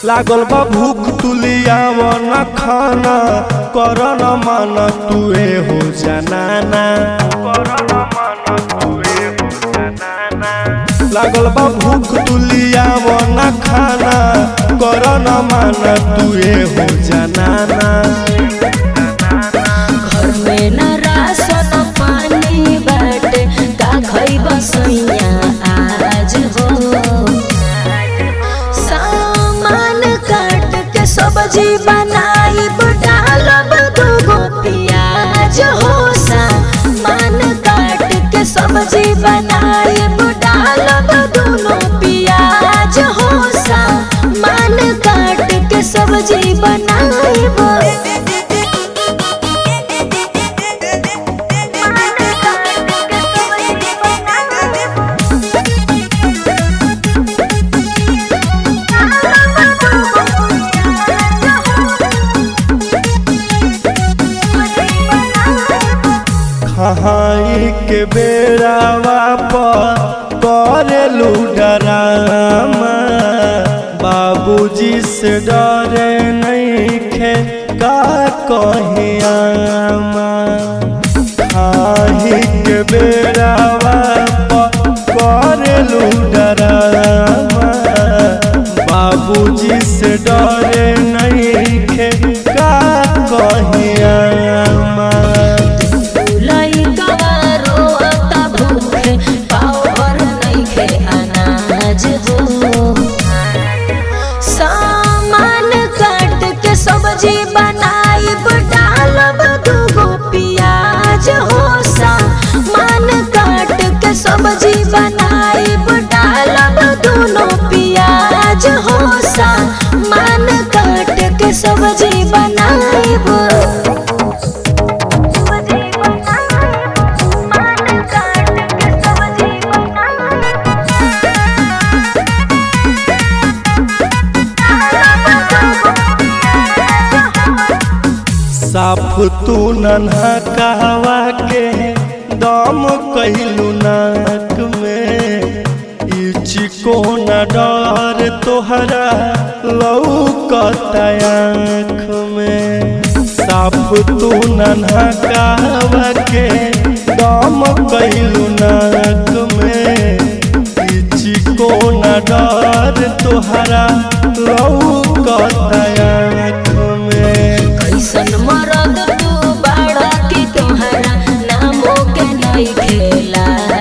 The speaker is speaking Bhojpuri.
लागल बा भूख तुलियाव न खाना कर न मान तुए हो जनाना लागल बा भूख तुलियाव न खाना कर न मान तुए हो जनाना घर में न राशन पानी बाटे का खइब सैया आज हो सामान काट के सब्जी बनाई डालब दूगो प्याज हो सामान काट के सब्जी बनाई डालब दूनो प्याज हो सामान काट के सब्जी बनाई खहाई के बेड़ावा पर करेलू डरामा बाबूजी से डरे नहीं खे का कहियामा खाही के बेड़ावा पर करेलू डरामा बाबूजी से डरे नहीं खे का कहियामा लइका रोता भूखे पाव भर नइखे अनाज हो सामान काट के सब्जी बनाई डालब दूगो प्याज हो सामान काट के सब्जी बनाई डालब दूनो प्याज हो सामान काट के सब्जी बनाई साफ तू नन्हा कहवा के दम कहलू नाक में ई चिकोन डर तोहरा लौकत आँख में साफ तू नन्हा कहवा के दम कहलू नाक में ई चिकोन डर तोहरा लौकत आँख में कैसन मरद तू बाड़ा की तोहरा नामो के नहीं खेला